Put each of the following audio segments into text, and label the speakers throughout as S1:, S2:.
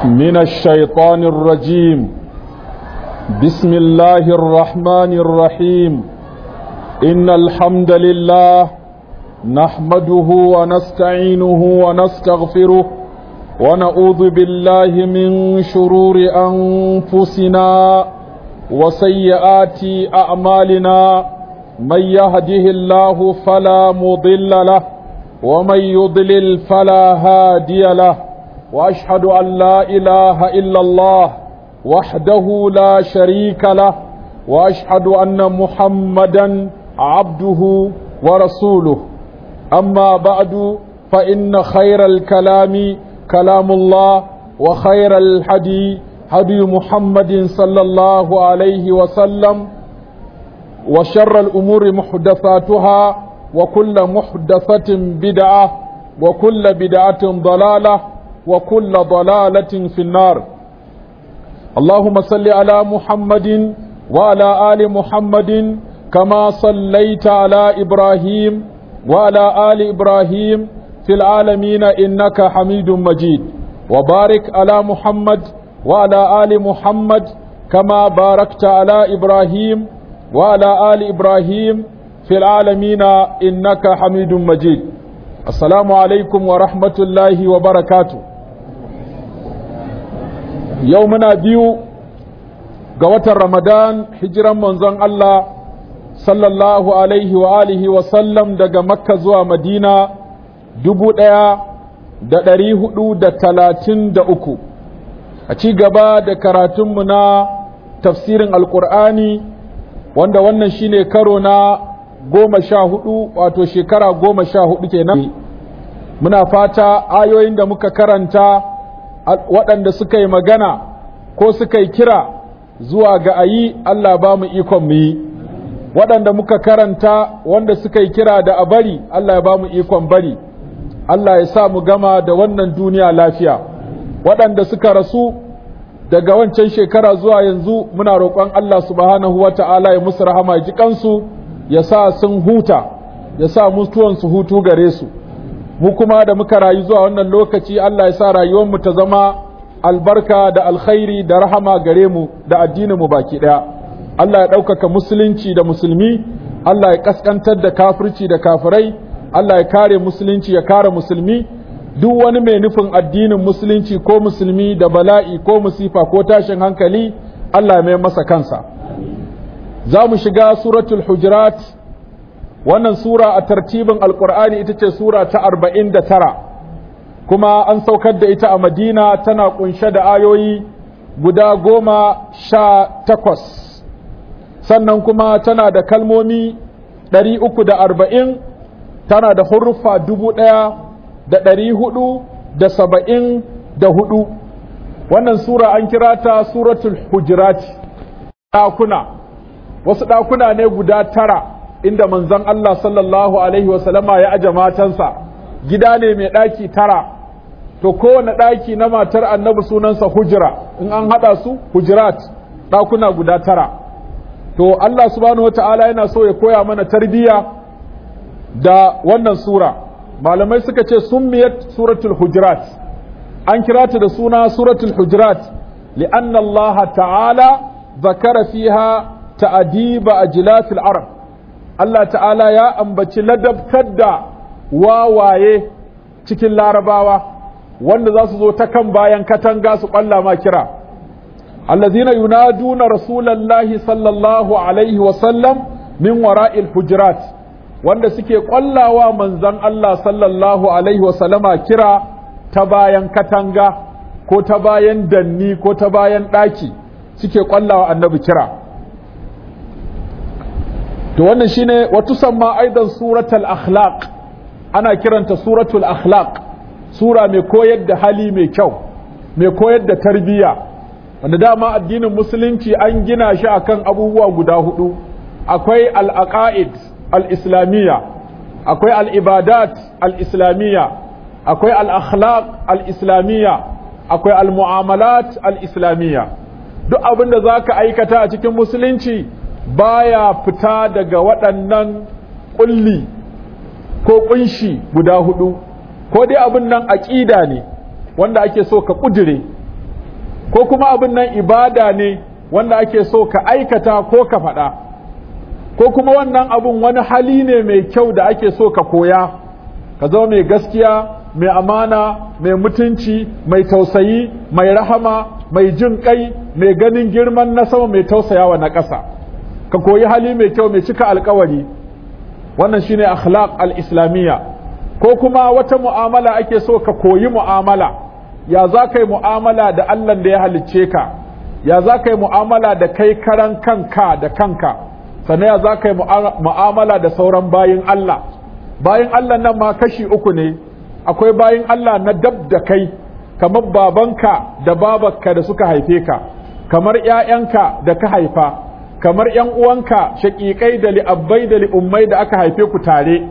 S1: من الشيطان الرجيم بسم الله الرحمن الرحيم إن الحمد لله نحمده ونستعينه ونستغفره ونعوذ بالله من شرور أنفسنا وسيئات أعمالنا من يهده الله فلا مضل له ومن يضلل فلا هادي له واشهد ان لا اله الا الله وحده لا شريك له واشهد ان محمدا عبده ورسوله اما بعد فان خير الكلام كلام الله وخير الحدي هدي محمد صلى الله عليه وسلم وشر الامور محدثاتها وكل محدثه بدعه وكل بدعه ضلاله وكل ضلالة في النار اللهم صل على محمد وعلى آل محمد كما صليت على إبراهيم وعلى آل إبراهيم في العالمين إنك حميد مجيد وبارك على محمد وعلى آل محمد كما باركت على إبراهيم وعلى آل إبراهيم في العالمين إنك حميد مجيد السلام عليكم ورحمة الله وبركاته yau muna biyu ga watan ramadan hijiran manzon Allah sallallahu alaihi wa alihi wa sallam daga makka zuwa madina dubu ɗaya da ɗari hudu da talatin da uku a ci gaba da karatunmu na tafsirin alkur'ani wanda wannan shine karo na goma sha hudu wato shekara goma sha hudu kenan muna fata ayoyin da muka karanta waɗanda suka yi magana ko suka yi kira zuwa ga ayi Allah ba mu ikon mu yi waɗanda muka karanta wanda suka yi kira da a bari Allah ya ba mu ikon bari Allah ya sa mu gama da wannan duniya lafiya waɗanda suka rasu daga wancan shekara zuwa yanzu muna roƙon Allah subhanahu wa ta'ala ya musu rahama ji kansu ya sa sun huta ya sa mutuwansu hutu gare su mu kuma da muka rayu zuwa wannan lokaci Allah ya sa rayuwarmu ta zama albarka da alkhairi da rahama gare mu da addinin mu baki daya Allah ya ɗaukaka musulunci da musulmi Allah ya kaskantar da kafirci da kafirai Allah ya kare musulunci ya kare musulmi duk wani mai nufin addinin musulunci ko musulmi da bala'i ko musifa ko tashin hankali Allah ya mai masa kansa za mu shiga suratul hujurat wannan sura a tartibin alkur'ani ita ce sura ta arba'in da tara kuma an saukar da ita a madina tana kunshe da ayoyi guda goma sha takwas sannan kuma tana da kalmomi ɗari uku da arba'in tana da huruffa dubu ɗaya da ɗari hudu da saba'in da hudu wannan sura an kira ta suratul hujurati ɗakuna wasu ɗakuna ne guda tara inda manzon Allah sallallahu Alaihi wasallama ya aje matansa gida ne mai ɗaki tara to kowane ɗaki na matar annabi sunansa hujira in an haɗa su hujirat ɗakuna guda tara to Allah subhanahu wata'ala yana so ya koya mana tarbiyya da wannan sura malamai suka ce summiyat suratul hujurat an kira ta da suna suratul hujurat li'anna Allah ta'ala zakara fiha ta'adiba ajlafil arab Allah ta'ala ya ambaci ladabtar da wawaye cikin larabawa wanda za su zo ta kan bayan katanga su ƙwalla ma kira allazina yunaduna rasulallahi sallallahu alaihi wasallam min wara'il hujurat wanda suke ƙwallawa manzan Allah sallallahu alaihi wasallama kira ta bayan katanga ko ta bayan danni ko ta bayan ɗaki suke ƙwallawa annabi kira to wannan shine wata samma aidan suratul akhlaq ana kiranta suratul akhlaq sura mai koyar da hali mai kyau mai koyar da tarbiyya wanda dama addinin musulunci an gina shi akan abubuwa guda hudu akwai al-aqaid al-islamiyya akwai al-ibadat al-islamiyya akwai al-akhlaq al-islamiyya akwai al-mu'amalat al-islamiyya duk abin da zaka aikata a cikin musulunci baya fita daga waɗannan ƙulli ko ƙunshi guda hudu ko dai abin nan aƙida ne wanda ake so ka ƙudire ko kuma abin nan ibada ne wanda ake so ka aikata ko ka faɗa ko kuma wannan abun wani hali ne mai kyau da ake so ka koya ka zama mai gaskiya mai amana mai mutunci mai tausayi mai rahama mai jin kai mai ganin girman na sama mai tausayawa na ƙasa ka koyi hali mai kyau mai cika alkawari wannan shine akhlaq al-islamiyya ko kuma wata mu'amala ake so ka koyi mu'amala ya za ka yi mu'amala da Allah da ya halicce ka ya za ka yi mu'amala da kai karan kanka da kanka sannan ya za ka yi mu'amala da sauran bayin Allah bayin Allah nan ma kashi uku ne akwai bayin Allah na dab da kai kamar babanka da babarka da suka haife ka kamar ‘ya'yanka da ka haifa kamar ‘yan uwanka shaƙiƙai da li'abbai da li'ummai da aka haife ku tare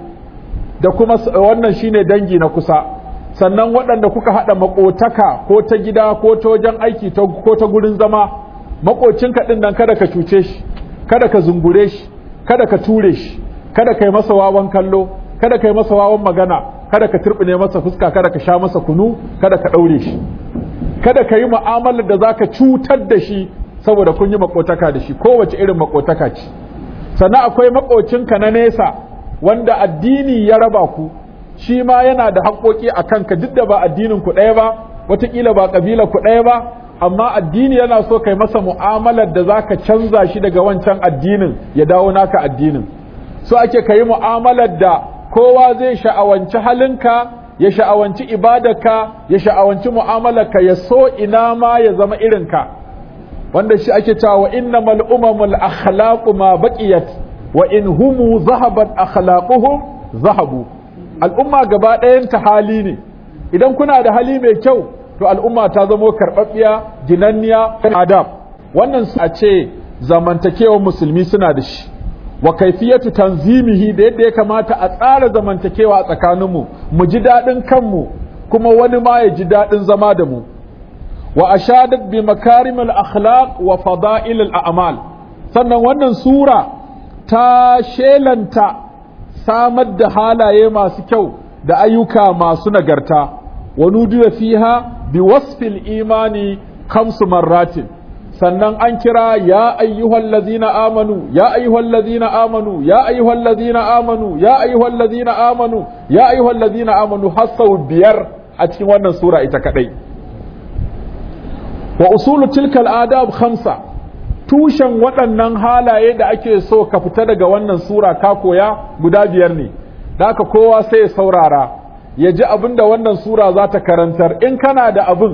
S1: da kuma wannan shine dangi na kusa sannan waɗanda kuka haɗa maƙotaka ko ta gida ko ta wajen aiki ko ta gurin zama maƙocinka ɗin nan kada ka cuce shi kada ka zungure shi kada ka ture shi kada ka yi masa wawan kallo kada ka yi masa wawan magana kada ka turbine masa fuska kada ka sha masa kunu kada ka ɗaure shi kada ka yi mu'amalar da zaka cutar da shi saboda kun yi makotaka da shi kowace irin makotaka ce sannan akwai makocinka na nesa wanda addini ya raba ku shi ma yana da haƙoƙi a kanka duk da ba addinin ku ɗaya ba wataƙila ba ƙabila ku ɗaya ba amma addini yana so kai masa mu'amalar da zaka canza shi daga wancan addinin ya dawo naka addinin so ake ka yi mu'amalar da kowa zai sha'awanci halinka ya sha'awanci ibadarka ya sha'awanci mu'amalarka ya so ina ma ya zama irinka wanda shi ake cewa wa innamal umamul akhlaqu ma baqiyat wa in humu zahabat akhlaquhum zahabu al'umma gaba ɗayan ta hali ne idan kuna da hali mai kyau to al'umma ta zamo karɓaɓɓiya ginanniya adab wannan a ce zamantakewar musulmi suna da shi wa kaifiyatu tanzimihi da yadda ya kamata a tsara zamantakewa a tsakaninmu mu ji daɗin kanmu kuma wani ma ya ji daɗin zama da mu wa ashadat bi makarimil akhlaq wa fada'ilil a'mal sannan wannan sura ta shelanta samar da halaye masu kyau da ayyuka masu nagarta wa nudiya fiha bi wasfil imani khamsu marratin sannan an kira ya ayyuhal ladzina amanu ya ayyuhal ladzina amanu ya ayyuhal ladzina amanu ya ayyuhal ladzina amanu ya ayyuhal ladzina amanu har sau biyar a cikin wannan sura ita kadai wa usulu tilkal adab khamsa tushen waɗannan halaye da ake so ka fita daga wannan sura ka koya guda biyar ne da haka kowa sai ya saurara ya ji abin da wannan sura za ta karantar in kana da abin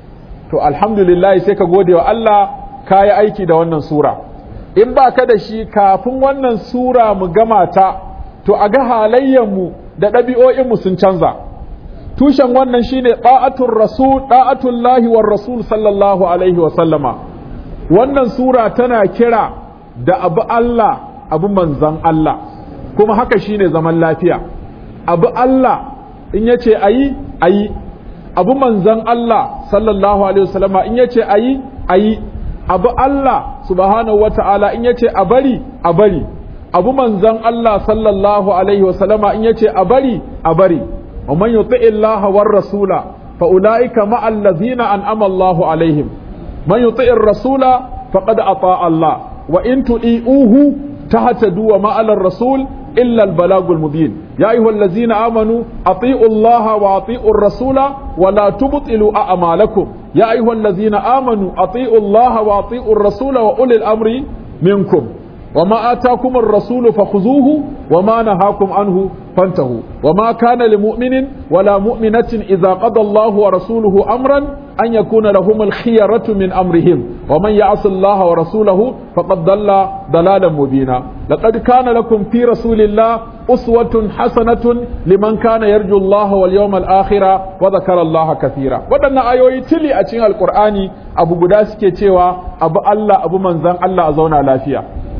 S1: to alhamdulillah sai ka gode wa Allah ka yi aiki da wannan sura in ba ka da shi kafin wannan sura mu gama ta to a ga halayyarmu da ɗabi'o'inmu sun canza tushen wannan shine ɗa'atun rasul ɗa'atun lahi war rasul sallallahu alaihi wa sallama wannan sura tana kira da abu Allah abu manzan Allah kuma haka shine zaman lafiya abu Allah in yace ayi ayi abu manzan Allah sallallahu alaihi wasallama in yace ayi ayi abu Allah subhanahu wata'ala in yace a bari a bari abu manzan Allah sallallahu alaihi wasallama in yace a bari a bari wa man yuti Allah war rasula fa ulaika ma allazina an'ama Allahu alaihim man yuti rasula faqad ata Allah wa in tu'iuhu tahtadu wa ma ala rasul إلا البلاغ المبين يا أيها الذين آمنوا أطيعوا الله وأطيعوا الرسول ولا تبطلوا أعمالكم يا أيها الذين آمنوا أطيعوا الله وأطيعوا الرسول وأولي الأمر منكم وما آتاكم الرسول فخذوه وما نهاكم عنه فانتهوا وما كان لمؤمن ولا مؤمنة إذا قضى الله ورسوله أمرا أن يكون لهم الخيرة من أمرهم ومن يعص الله ورسوله فقد ضل ضلالا مبينا لقد كان لكم في رسول الله أسوة حسنة لمن كان يرجو الله واليوم الآخر وذكر الله كثيرا ودنا آيوي تلي أتين القرآن أبو قداس كتوا أبو الله أبو منزان الله أزونا لافيا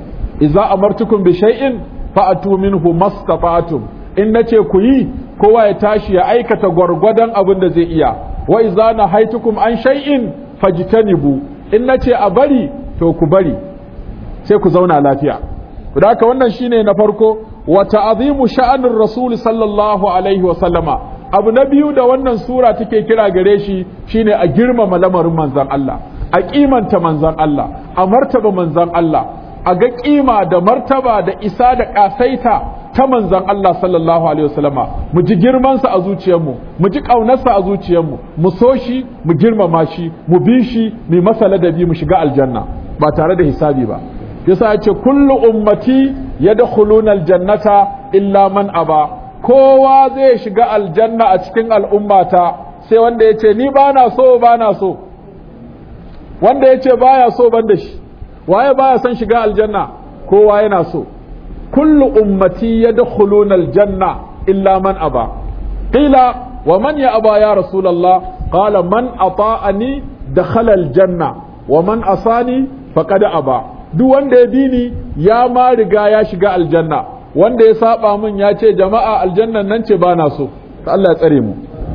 S1: إذا أمرتكم بشيء فأتوا منه ما استطعتم in na ce ku yi kowa ya tashi ya aikata gwargwadon abin da zai iya wa iza na haitukum an shay'in fajtanibu in na ce a bari to ku bari sai ku zauna lafiya da haka wannan shine na farko wa ta'zimu sha'anir rasul sallallahu alaihi wa sallama abu na biyu da wannan sura take kira gare shi shine a girmama lamarin manzon Allah a kimanta manzon Allah a martaba manzon Allah a ga kima da martaba da isa da kasaita ta manzon Allah sallallahu alaihi wasallama mu ji girmansa a zuciyarmu mu ji ƙaunarsa a zuciyarmu mu so shi mu girmama shi mu bi shi mu masa ladabi mu shiga aljanna ba tare da hisabi ba yasa ya ce kullu ummati yadkhuluna aljannata illa man aba kowa zai shiga aljanna a cikin al'ummata sai wanda ya ce ni bana so bana so wanda ya ce baya so ban da shi waye baya son shiga aljanna kowa yana so kullu ummati yadkhuluna aljanna illa man aba qila wa man ya aba ya rasulullah qala man ata'ani dakhala aljanna wa man asani faqad aba duk wanda ya bi ni ya ma riga ya shiga aljanna wanda ya saba min ya ce jama'a aljannan nan ce bana so Allah ya tsare mu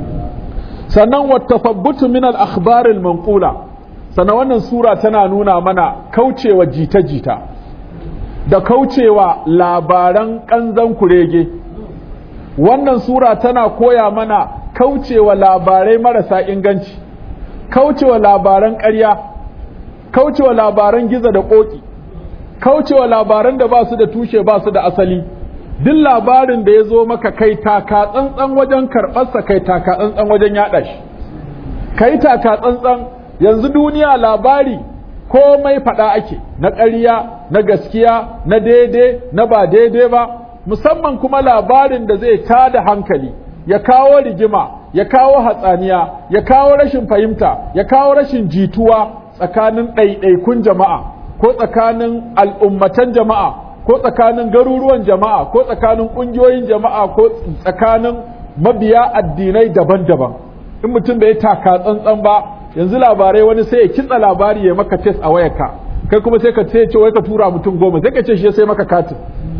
S1: sannan wa tafabbutu min al-akhbar al-manqula sannan wannan sura tana nuna mana kaucewa jita-jita da kaucewa labaran kanzan kurege wannan sura tana koya mana kaucewa labarai marasa inganci kaucewa labaran ƙarya kaucewa labaran giza da ƙoƙi kaucewa labaran da ba su da tushe ba su da asali duk labarin da ya zo maka kai taka tsantsan wajen karɓarsa kai taka tsantsan wajen yaɗa shi kai taka tsantsan yanzu duniya labari komai faɗa ake na ƙarya na gaskiya na daidai na ba daidai ba musamman kuma labarin da zai tada hankali ya kawo rigima ya kawo hatsaniya ya kawo rashin fahimta ya kawo rashin jituwa tsakanin ɗaiɗaikun jama'a ko tsakanin al'ummatan jama'a ko tsakanin garuruwan jama'a ko tsakanin ƙungiyoyin jama'a ko tsakanin mabiya addinai daban-daban in mutum bai taka tsantsan ba yanzu labarai wani sai ya kitsa labari ya maka test a wayarka kai kuma sai ka ce ce wai ka tura mutum goma sai ka ce shi sai maka katin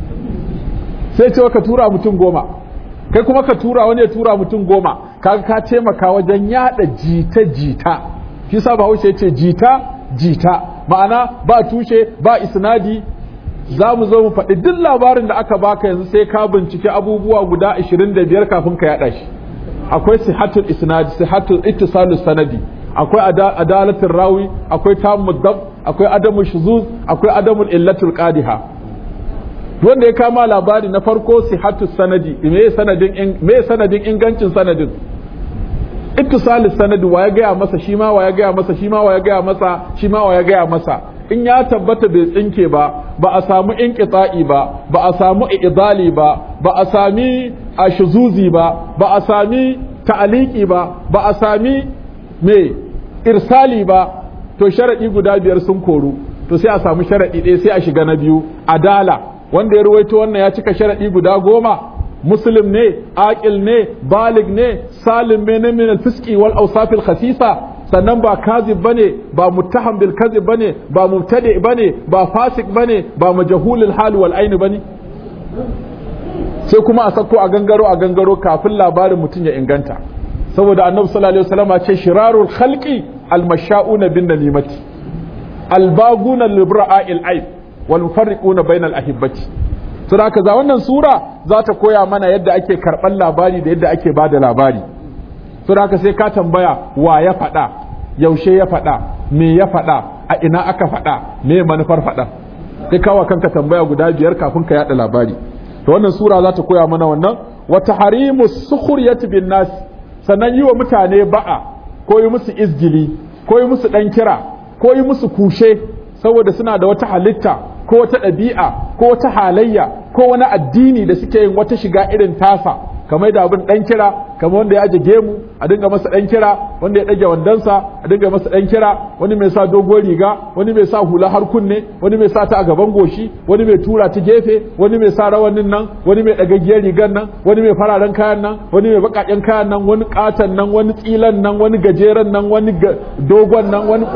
S1: sai ce ka tura mutum goma kai kuma ka tura wani ya tura mutum goma kaga ka taimaka wajen yada jita jita shi sa bahaushe ya ce jita jita ma'ana ba tushe ba isnadi za mu zo mu faɗi duk labarin da aka baka yanzu sai ka bincike abubuwa guda 25 kafin ka yada shi akwai sihatul isnadi sihatul ittisalus sanadi akwai adalatin rawi akwai tammud dab akwai adamul shuzuz akwai adamul illatul qadiha wanda ya kama labari na farko sihatu sanadi me sanadin me sanadin ingancin sanadin ittisalis sanadi wa ya gaya masa shi ma wa ya gaya masa shi ma wa ya gaya masa shi ma wa ya gaya masa in ya tabbata bai tsinke ba ba a samu inqita'i ba ba a samu idali ba ba a sami ashuzuzi ba ba a sami ta'aliki ba ba a sami me irsali ba to sharadi guda biyar sun koru to sai a samu sharadi ɗaya sai a shiga na biyu adala wanda ya ruwaito wannan ya cika sharadi guda goma muslim ne aqil ne balig ne salim ne min al-fisqi wal awsaf al-khasisa sannan ba kazib bane ba muttaham bil kazib bane ba mubtadi bane ba fasik bane ba majhulul hal wal ayn bane sai kuma a sako a gangaro a gangaro kafin labarin mutum ya inganta saboda annabi sallallahu alaihi wasallam ce shirarul khalqi al-masha'una bin namimati al-baguna libra'il aib wal mufarriquna bainal ahibbati to haka za wannan sura za ta koya mana yadda ake karban labari da yadda ake bada labari to haka sai ka tambaya wa ya faɗa yaushe ya faɗa me ya faɗa a ina aka faɗa me manufar faɗa sai kawa kanka tambaya guda biyar kafin ka yada labari to wannan sura za ta koya mana wannan wa tahrimu sukhriyati bin nas sannan yi wa mutane ba'a ko yi musu izgili ko yi musu dan kira ko yi musu kushe saboda suna da wata halitta ko wata ɗabi'a ko wata halayya ko wani addini da suke yin wata shiga irin tasa kamar da abin ɗan kira kamar wanda ya aje gemu a dinga masa ɗan kira wanda ya ɗage wandonsa a dinga masa ɗan kira wani mai sa dogon riga wani mai sa hula har kunne wani mai sa ta a gaban goshi wani mai tura ta gefe wani mai sa rawanin nan wani mai ɗagaggiyar rigar nan wani mai fararen kayan nan wani mai baƙaƙen kayan nan wani ƙaton nan wani tsilan nan wani gajeren nan wani dogon nan wani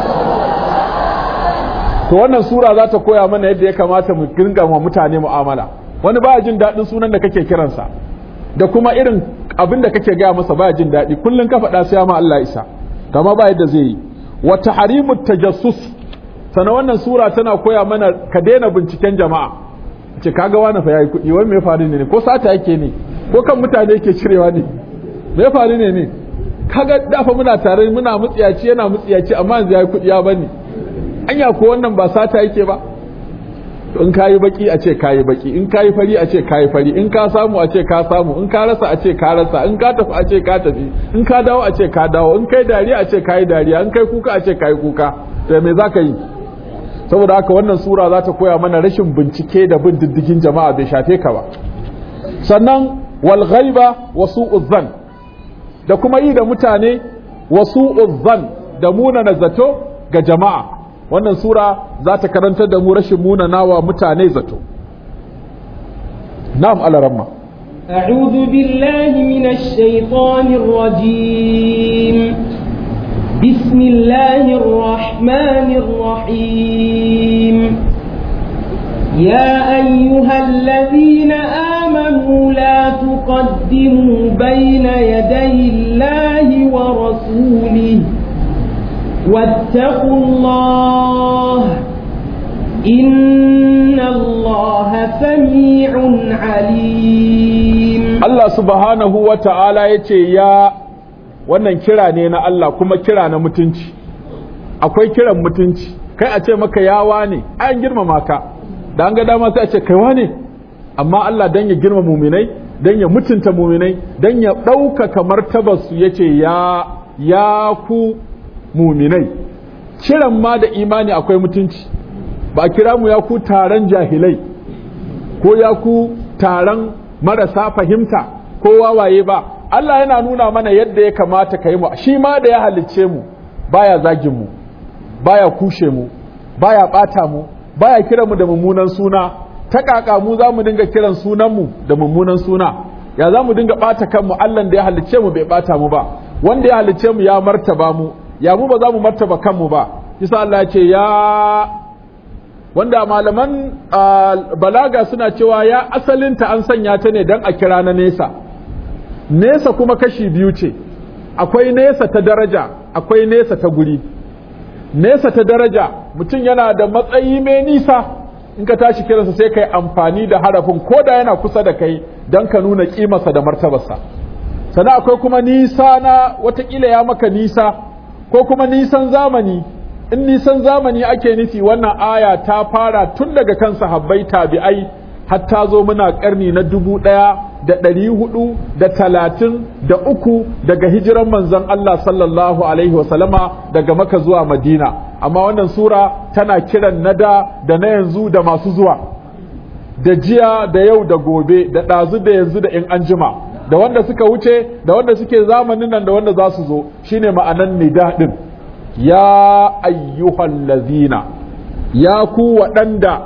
S1: to wannan sura za ta koya mana yadda ya kamata mu dinga wa mutane mu'amala wani baya jin daɗin sunan da kake kiransa da kuma irin abin da kake gaya masa baya jin daɗi kullum ka faɗa sai ma Allah isa kama ba yadda zai yi wa tahrimu tajassus sana wannan sura tana koya mana ka daina binciken jama'a ce kaga wani fa yayi kuɗi wani me faru ne ko sata yake ne ko kan mutane yake cirewa ne me faru ne ne kaga dafa muna tare muna mutsiyaci yana mutsiyaci amma yanzu yayi kuɗi ya bani anya ko wannan ba sata yake ba to in kayi baki a ce kayi baki in kayi fari a ce kayi fari in ka samu a ce ka samu in ka rasa a ce ka rasa in ka tafi a ce ka tafi in ka dawo a ce ka dawo in kai dariya a ce kayi dariya in kai kuka a ce kayi kuka to me zaka yi saboda haka wannan sura za ta koya mana rashin bincike da bin diddigin jama'a bai shafe ka ba sannan wal ghaiba wa su'uz zan da kuma yi da mutane wa su'uz zan da munana zato ga jama'a wannan sura za ta karantar da mu rashin munanawa mutane zato na'am alaramma
S2: أعوذ بالله من الشيطان الرجيم بسم الله الرحمن الرحيم يا أيها الذين آمنوا لا تقدموا بين يدي الله ورسوله واتقوا الله إن الله سميع عليم
S1: Allah subhanahu wa ta'ala ya ce ya wannan kira ne na Allah kuma kira na mutunci akwai kiran mutunci kai a ce maka yawa ne an girmama ka da an ga dama sai a ce kaiwa ne amma Allah dan ya girma muminai dan ya mutunta muminai dan ya ɗaukaka martabarsu ya ce ya ya ku muminai kiran ma da imani akwai mutunci ba a kira mu ya ku taron jahilai ko ya ku taron marasa fahimta ko wawaye ba Allah yana nuna mana yadda ya kamata ka yi mu shi ma da ya halicce mu baya zagin mu baya kushe mu baya bata mu baya kira mu da mummunan suna ta kaka mu za mu dinga kiran sunan mu da mummunan suna ya za mu dinga bata kanmu Allah da ya halicce mu bai bata mu ba wanda ya halicce mu ya martaba mu ya mu ba za mu martaba kanmu ba kisa Allah ya ce ya wanda malaman balaga suna cewa ya asalinta an sanya ta ne don a kira na nesa nesa kuma kashi biyu ce akwai nesa ta daraja akwai nesa ta guri nesa ta daraja mutum yana da matsayi mai nisa in ka tashi kiransa sai ka yi amfani da harafin ko da yana kusa da kai don ka nuna kimarsa da martabarsa sannan akwai kuma nisa na watakila ya maka nisa ko kuma nisan zamani in nisan zamani ake nufi wannan aya ta fara tun daga kan sahabbai tabi'ai har ta zo muna karni na dubu ɗaya da ɗari hudu da talatin da uku daga hijiran manzon Allah sallallahu alaihi wasallama daga maka zuwa madina amma wannan sura tana kiran na da da na yanzu da masu zuwa da jiya da yau da gobe da ɗazu da yanzu da in an jima da wanda suka wuce da wanda suke zamanin nan da wanda za su zo shine ma'anan nida din ya ayyuhal lazina ya ku waɗanda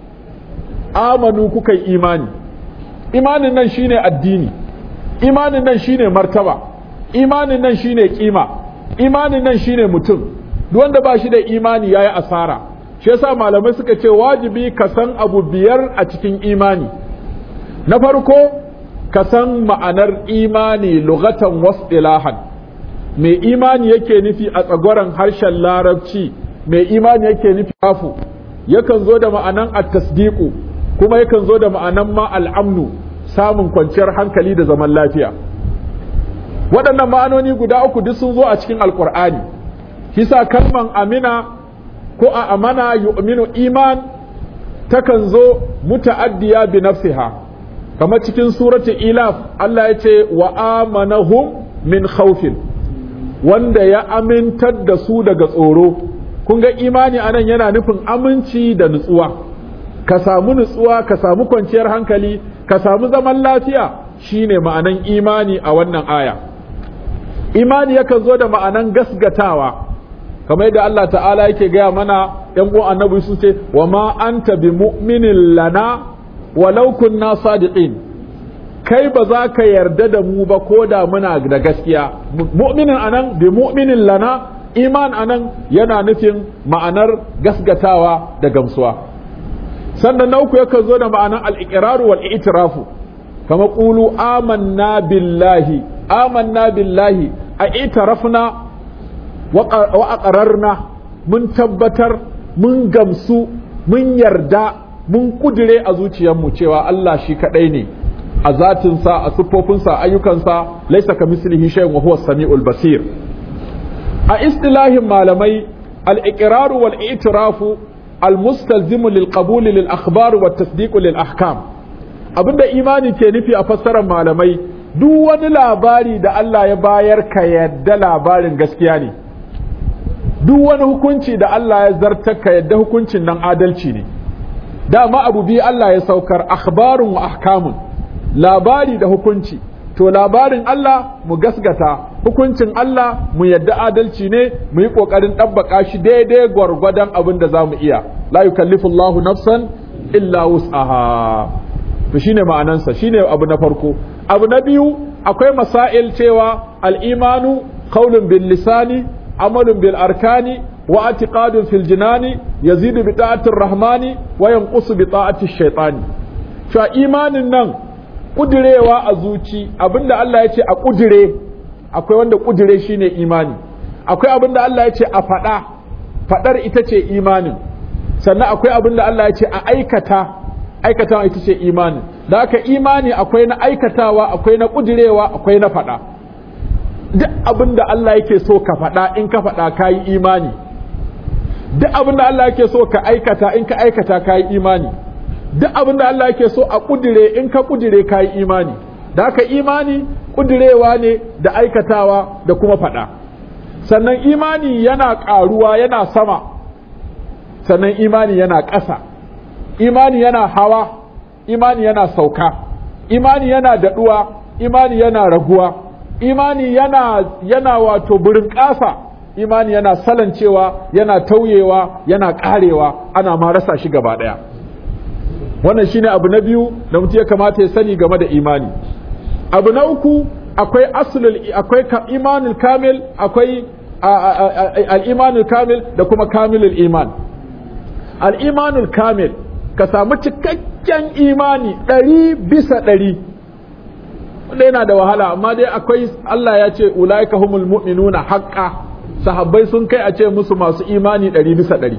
S1: amanu kuka yi imani imanin nan shine addini imanin nan shine martaba imanin nan shine kima imanin nan shine mutum duk wanda ba shi da imani yayi asara shi yasa malamai suka ce wajibi ka san abu biyar a cikin imani na farko ka san ma'anar imani lugatan wasdilahan mai imani yake nufi a tsagoran harshen larabci mai imani yake nufi afu yakan zo da ma'anan at-tasdiqu kuma yakan zo da ma'anan ma al'amnu samun kwanciyar hankali da zaman lafiya waɗannan ma'anoni guda uku duk sun zo a cikin alkur'ani kisa kalman amina ko a amana yu'minu iman takan zo muta'addiya bi nafsiha kamar cikin surati ilaf Allah ya ce wa amanahum min khawfin wanda ya amintar da su daga tsoro kun ga imani anan yana nufin aminci da nutsuwa ka samu nutsuwa ka samu kwanciyar hankali ka samu zaman lafiya shine ma'anan imani a wannan aya imani yakan zo da ma'anan gasgatawa kamar yadda Allah ta'ala yake gaya mana yan uwan annabi su ce wa ma anta bi mu'minin lana walau kunna sadiqin kai ba za ka yarda da mu ba ko da muna da gaskiya mu'minin anan bi mu'minin lana iman anan yana nufin ma'anar gasgatawa da gamsuwa sannan na uku yakan zo da ma'anar al-iqraru wal i'tirafu kama qulu amanna billahi amanna billahi a itarafna wa aqrarna mun tabbatar mun gamsu mun yarda mun kudire a zuciyarmu cewa Allah shi kadai ne a zatinsa a siffofinsa a ayyukansa laisa ka mislihi shay'un wa huwa samiul basir a istilahin malamai al-iqrar wal i'tirafu al-mustalzim lil qabul lil akhbar wa tasdiq lil ahkam abinda imani ke nufi a fassarar malamai duk wani labari da Allah ya bayar ka yadda labarin gaskiya ne duk wani hukunci da Allah ya zartar ka yadda hukuncin nan adalci ne dama abu biyu Allah ya saukar akhbarun wa ahkamun labari da hukunci to labarin Allah mu gasgata hukuncin Allah mu yadda adalci ne mu yi kokarin ɗabbaka shi daidai gwargwadon abin da za mu iya la yukallifu Allahu nafsan illa wus'aha to shine ma'anansa shine abu na farko abu na biyu akwai masail cewa al-imanu qaulun bil lisani amalun bil arkani wa i'tiqadun fil jinani yazidu bi ta'ati rahmani wa yanqusu bi ta'ati shaytani cewa imanin nan kudirewa a zuci abinda Allah ya ce a kudire akwai wanda kudire shine imani akwai abinda Allah ya ce a faɗa faɗar ita ce imanin sannan akwai abinda Allah ya ce a aikata aikatawa ita ce imanin da haka imani akwai na aikatawa akwai na kudirewa akwai na faɗa duk abinda Allah yake so ka faɗa in ka faɗa ka yi imani duk abinda Allah yake so ka aikata in ka aikata ka yi imani duk abin da Allah yake so a kudire in ka kudire ka yi imani da haka imani kudirewa ne da aikatawa da kuma faɗa sannan imani yana ƙaruwa yana sama sannan imani yana ƙasa imani yana hawa imani yana sauka imani yana daɗuwa imani yana raguwa imani yana yana wato burin ƙasa imani yana salancewa yana tauyewa yana ƙarewa ana ma rasa shi gaba ɗaya wannan shine abu na biyu da mutum ya kamata ya sani game da imani abu na uku akwai aslul akwai imanul kamil akwai al-imanul kamil da kuma kamilul iman al-imanul kamil ka samu cikakken imani ɗari bisa ɗari wanda yana da wahala amma dai akwai Allah ya ce ulaika humul mu'minuna haqqa sahabbai sun kai a ce musu masu imani ɗari bisa ɗari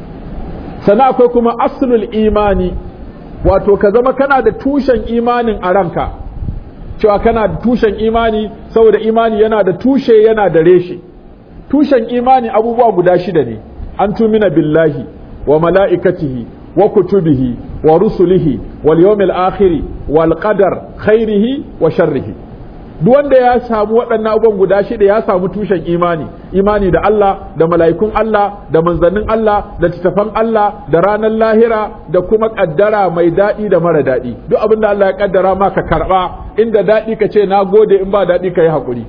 S1: sannan akwai kuma aslul imani wato ka zama kana da tushen imanin a ranka cewa kana da tushen imani saboda imani yana da tushe yana da reshe tushen imani abubuwa guda shida ne an tumina billahi wa mala'ikatihi wa kutubihi wa rusulihi wal yawmil akhiri wal qadar khairihi wa sharrihi duk wanda ya samu waɗannan abubuwan guda shida ya samu tushen imani imani da Allah da mala'ikun Allah da manzannin Allah da littattafan Allah da ranar lahira da kuma ƙaddara mai daɗi da mara daɗi duk abin da Allah ya ƙaddara ma ka karɓa inda daɗi ka ce na gode in ba daɗi ka yi haƙuri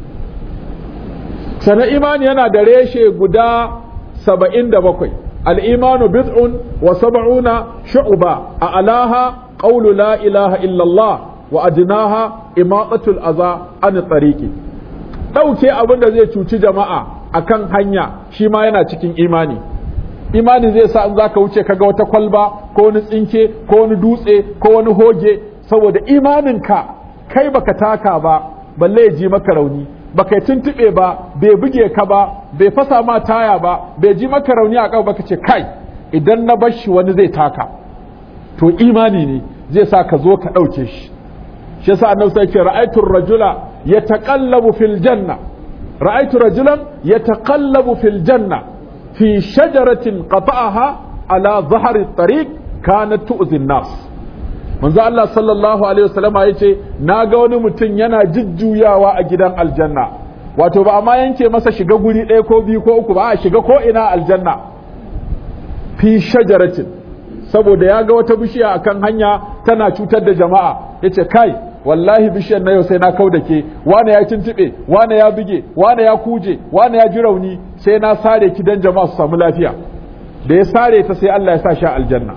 S1: sana imani yana da reshe guda saba'in da bakwai al'imanu bid'un wa saba'una shu'uba a alaha qawlu la ilaha illallah wa adinaha imatatul aza an tsariki ɗauke abin da zai cuci jama'a akan hanya shi ma yana cikin imani imani zai sa in za ka wuce kaga wata kwalba ko wani tsinke ko wani dutse ko wani hoge saboda imaninka kai baka taka ba balle ya ji maka rauni baka yi tuntuɓe ba bai buge ka ba bai fasa ma taya ba bai ji maka rauni a ƙafa baka ce kai idan na bar shi wani zai taka to imani ne zai sa ka zo ka ɗauke shi shi yasa annabi sai ce ra'aytu rajula yataqallabu fil janna ra'aytu rajulan yataqallabu fil janna fi shajaratin qata'aha ala dhahri at-tariq kanat tu'zi an-nas manzo Allah sallallahu alaihi wasallam yace naga wani mutum yana jujjuyawa a gidan aljanna wato ba amma yanke masa shiga guri ɗaya ko biyu ko uku ba a shiga ko ina aljanna fi shajaratin saboda ya ga wata bishiya akan hanya tana cutar da jama'a yace kai wallahi bishiyar na yau sai na kau da ke wane ya tuntuɓe wane ya buge wane ya kuje wane ya ji rauni sai na sare ki dan jama'a su samu lafiya da ya sare ta sai Allah ya sa shi aljanna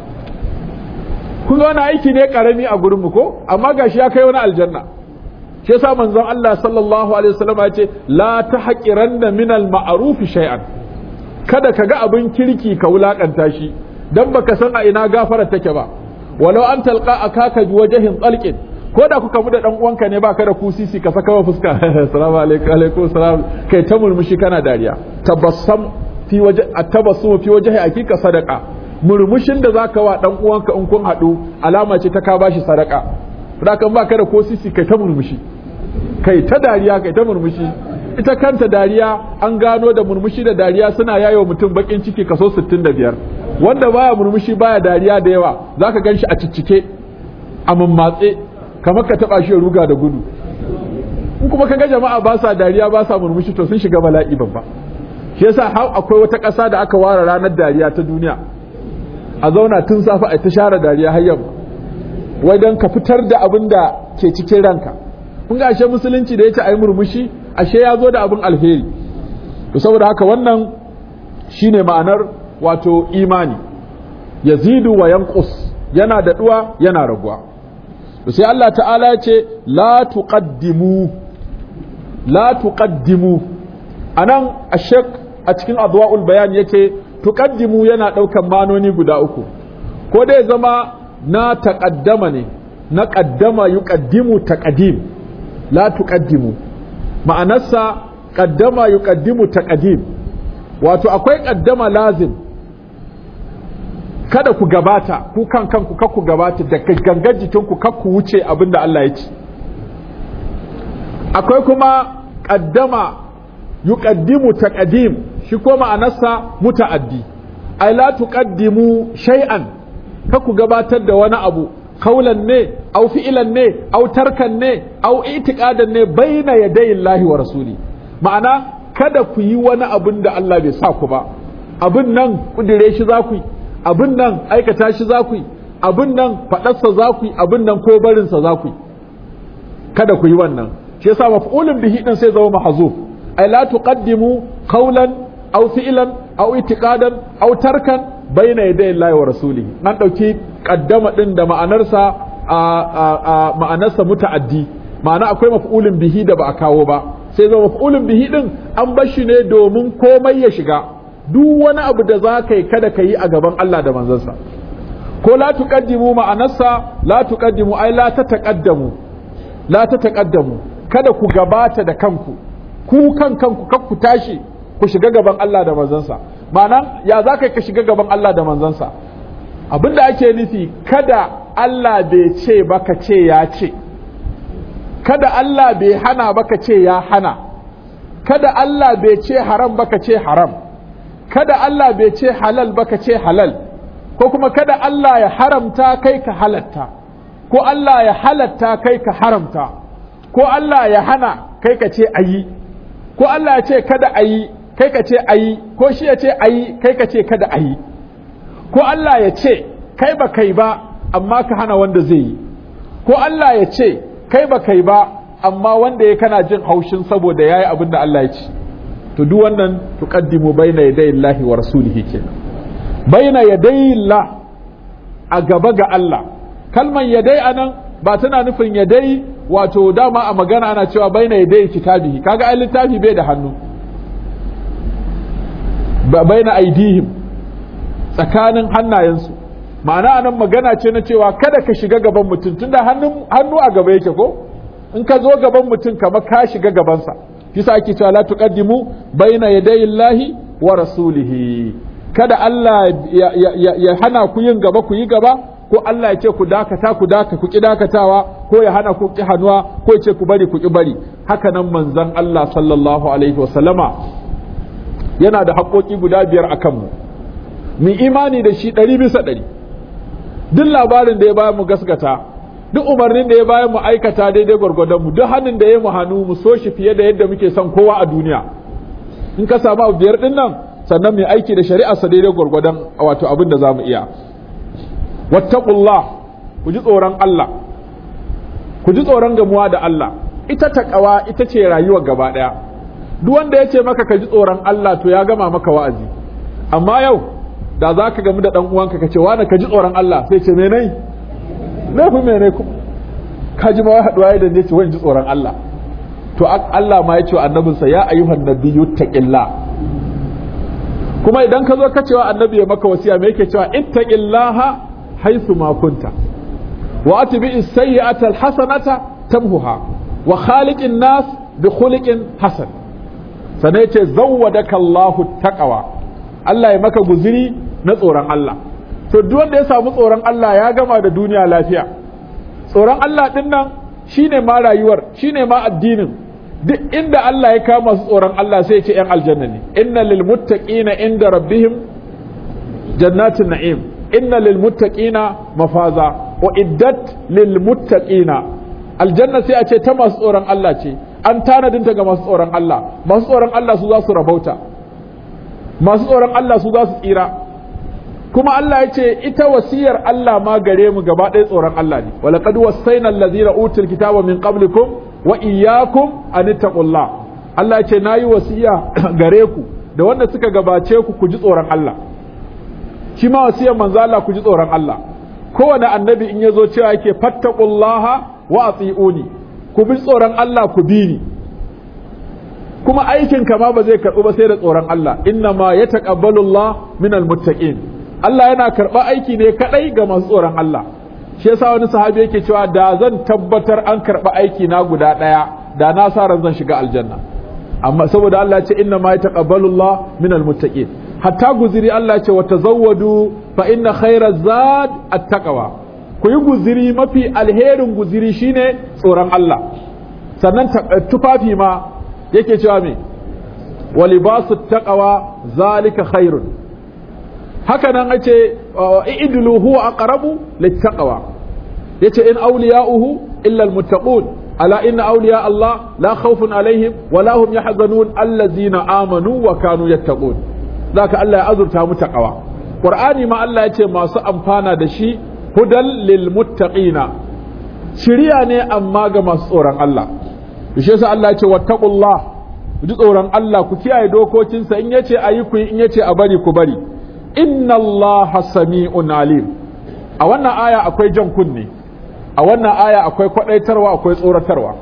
S1: kun wani aiki ne karami a gurin mu ko amma gashi ya kai wani aljanna shi yasa manzon Allah sallallahu alaihi wasallam ya ce la tahqiranna min al-ma'ruf shay'an kada ka ga abin kirki ka wulakanta shi dan baka san a ina gafara take ba walau an talqa akaka bi wajhin talqin ko da kuka mu da dan uwanka ne baka da kusisi ka saka wa fuska assalamu alaikum alaikum salam kai ta murmushi kana dariya tabassam fi waje atabassum fi wajhi akika sadaqa murmushin da zaka wa dan uwanka in kun hadu alama ce ta ka bashi sadaka kan baka da ko sisi kai ta murmushi kai ta dariya kai ta murmushi ita kanta dariya an gano da murmushi da dariya suna yayo mutum bakin ciki kaso 65 wanda baya murmushi baya dariya da yawa zaka ganshi a ciccike a mammatse kamar ka taba shi ruga da gudu in kuma kaga jama'a ba sa dariya ba sa murmushi to sun shiga bala'i babba shi yasa har akwai wata ƙasa da aka ware ranar dariya ta duniya a zauna tun safe a ta share dariya har yamma wai don ka fitar da abin da ke cikin ranka kun ga ashe musulunci da yace ayi murmushi ashe ya zo da abin alheri to saboda haka wannan shine ma'anar wato imani yazidu wa yanqus yana daɗuwa yana raguwa to sai Allah ta'ala ya ce la tuqaddimu la tuqaddimu anan ashek a cikin adwa'ul bayan yake tuqaddimu yana daukan manoni guda uku ko dai zama na taqaddama ne na qaddama yuqaddimu taqdim la tuqaddimu ma'anarsa qaddama yuqaddimu taqdim wato akwai qaddama lazim kada ku gabata ku kan kanku kar ku gabata da gangan jikinku kar ku wuce abinda Allah ya ce akwai kuma qaddama yuqaddimu taqdim shi ko ma'anarsa muta'addi ai la tuqaddimu shay'an kar ku gabatar da wani abu kaulan ne au fi'ilan ne au tarkan ne au itiqadan ne baina yadayi Allah wa rasuli ma'ana kada ku yi wani abin da Allah bai sa ku ba abin nan kudire shi za ku yi abin nan aikata shi za ku yi abin nan faɗarsa za ku yi abin nan ko barinsa za ku yi kada ku yi wannan shi yasa maf'ulun bihi din sai zama mahzuf ay la tuqaddimu qawlan aw fi'lan aw itiqadan aw tarkan bayna yaday Allah wa rasulih nan dauki qaddama din da ma'anarsa a ma'anarsa muta'addi ma'ana akwai maf'ulun bihi da ba a kawo ba sai zama maf'ulun bihi din an bar shi ne domin komai ya shiga duk wani abu da za ka yi kada ka yi a gaban Allah da manzansa ko la tuqaddimu ma'anarsa la tuqaddimu ai la ta taqaddamu la ta taqaddamu kada ku gabata da kanku ku kan kanku kar ku tashi ku shiga gaban Allah da manzansa ma'ana ya za ka ka shiga gaban Allah da manzansa abinda ake nufi kada Allah bai ce ba ka ce ya ce kada Allah bai hana ba ka ce ya hana kada Allah bai ce haram ba ka ce haram kada Allah bai ce halal ba ka ce halal ko kuma kada Allah ya haramta kai ka halatta ko Allah ya halatta kai ka haramta ko Allah ya hana kai ka ce ayi ko Allah ya ce kada ayi kai ka ce ayi ko shi ya ce ayi kai ka ce kada ayi ko Allah ya ce kai ba kai ba amma ka hana wanda zai yi ko Allah ya ce kai ba kai ba amma wanda ya kana jin haushin saboda yayi abin da Allah ya ce to duk wannan tuqaddimu baina yaday Allahi wa rasulihi kenan baina yaday Allah a gaba ga Allah kalman yadai anan ba tana nufin yadai wato dama a magana ana cewa baina yaday kitabihi kaga ai littafi bai da hannu baina aidihim tsakanin hannayensu ma'ana anan magana ce na cewa kada ka shiga gaban mutum tunda hannu a gaba yake ko in ka zo gaban mutum kamar ka shiga gabansa kisa ake cewa la tuqaddimu baina yadayi Allahi wa rasulihi kada Allah ya, hana ku yin gaba ku yi gaba ko Allah ya ce ku dakata ku daka ku ki dakatawa ko ya hana ku ki hanuwa ko ya ce ku bari ku ki bari haka nan manzon Allah sallallahu alaihi wasallama yana da haƙoƙi guda biyar a kanmu mu imani da shi ɗari bisa ɗari duk labarin da ya bayan mu gaskata duk umarnin da ya bayan mu aikata daidai gwargwadon mu duk hannun da ya mu hannu mu so shi fiye da yadda muke son kowa a duniya in ka samu abu biyar din nan sannan mai aiki da shari'a sa daidai gwargwadon wato abin da zamu iya wattaqullah ku ji tsoron Allah ku ji tsoron gamuwa da Allah ita taqwa ita ce rayuwar gaba daya duk wanda ya ce maka ka ji tsoron Allah to ya gama maka wa'azi amma yau da za ka gamu da ɗan uwanka ka ce wani ka ji tsoron Allah sai ce menai laifin menai kuma ka ji ma wai haɗuwa da ne ce wani ji tsoron Allah to Allah ma ya ce wa annabinsa ya ayyuhan nabiyyu taqillah kuma idan ka zo ka cewa annabi ya maka wasiya me yake cewa ittaqillaha haythu ma kunta wa atbi as-sayyi'ata al-hasanata tamhuha wa khaliqin nas bi khuliqin hasan sanai ce zawwadaka Allahu taqwa Allah ya maka guziri na tsoron Allah to duk wanda ya samu tsoron Allah ya gama da duniya lafiya tsoron Allah din nan shine ma rayuwar shine ma addinin duk inda Allah ya kama su tsoron Allah sai ya ce ‘yan aljanna ne inna lil muttaqina inda rabbihim jannatin na'im inna lil muttaqina mafaza wa iddat lil muttaqina aljanna sai a ce ta masu tsoron Allah ce an tanadinta ga masu tsoron Allah masu tsoron Allah su za su rabauta masu tsoron Allah su za su tsira kuma Allah ya ce ita wasiyar Allah ma gare mu gaba ɗaya tsoron Allah ne walaqad wasaina allazina utul kitaba min qablikum wa iyyakum an ittaqullah Allah ya ce nayi wasiya gare ku da wanda suka gabace ku ku ji tsoron Allah shi ma wasiyar manzo Allah ku ji tsoron Allah kowane annabi in yazo cewa yake fattaqullaha wa ati'uni ku bi tsoron Allah ku bi ni kuma aikin kama ba zai karɓu ba sai da tsoron Allah inna ma ya taqabbalu Allah minal muttaqin Allah yana karɓa aiki ne kadai ga masu tsoron Allah shi yasa wani sahabi yake cewa da zan tabbatar an karɓa aiki na guda ɗaya da na sa ran zan shiga aljanna amma saboda Allah ya ce inna ma ya taqabbalu Allah minal muttaqin hatta guziri Allah ya ce wa tazawwadu fa inna khayra zad at-taqwa ku yi guziri mafi alherin guziri shine tsoron Allah sannan tufafi ma yake cewa me wa libasu taqwa zalika khairun haka nan ace i'dulu huwa aqrabu littaqwa yace in awliya'uhu illa almuttaqun ala inna awliya Allah la khawfun alaihim wa la hum yahzanun allazina amanu wa kanu yattaqun zaka Allah ya azurta mu taqwa qur'ani ma Allah yace masu amfana da shi hudan lil muttaqina shiriya ne amma ga masu tsoron Allah shi yasa Allah ya ce wattaqullah ku ji tsoron Allah ku kiyaye dokokinsa in yace ayi ku in yace a bari ku bari inna Allah sami'un alim a wannan aya akwai jan kunne a wannan aya akwai kwadaitarwa akwai tsoratarwa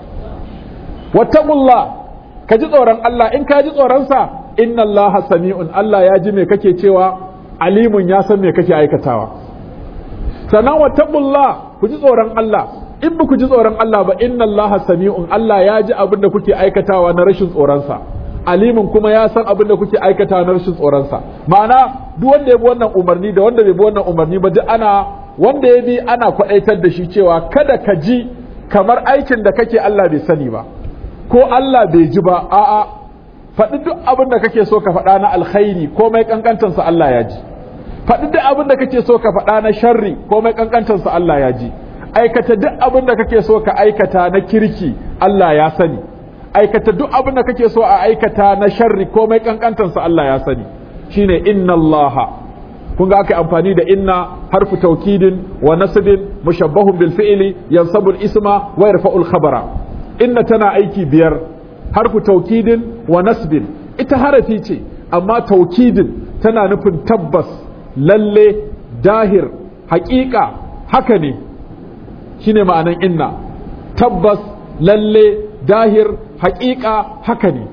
S1: wattaqullah ka ji tsoron Allah in ka ji tsoron sa inna Allah sami'un Allah ya ji me kake cewa alimun ya san me kake aikatawa sannan wattaqullah ku ji tsoron Allah in ba ku ji tsoron Allah ba inna Allah sami'un Allah ya ji abin da kuke aikatawa na rashin tsoronsa alimin kuma ya san abin da kuke aikatawa na rashin tsoronsa ma'ana duk wanda ya bi wannan umarni da wanda bai bi wannan umarni ba duk ana wanda ya bi ana kwaɗaitar da shi cewa kada ka ji kamar aikin da kake Allah bai sani ba ko Allah bai ji ba a'a faɗi duk abin da kake so ka faɗa na alkhairi komai kankantansa Allah ya ji faɗi duk abin da kake so ka faɗa na sharri komai kankantansa Allah ya ji aikata duk abin da kake so ka aikata na kirki Allah ya sani aikata duk abin da kake so a aikata na sharri komai kankantansa Allah ya sani shine inna Allah kun ga aka amfani da inna harfu taukidin wa nasbin mushabbahun bil fi'li yansabu al isma wa yarfa'u al khabara inna tana aiki biyar harfu taukidin wa nasbin ita harafi ce amma taukidin tana nufin tabbas lalle dahir haƙiƙa haka ne shine ma'anan inna tabbas lalle dahir haƙiƙa haka ne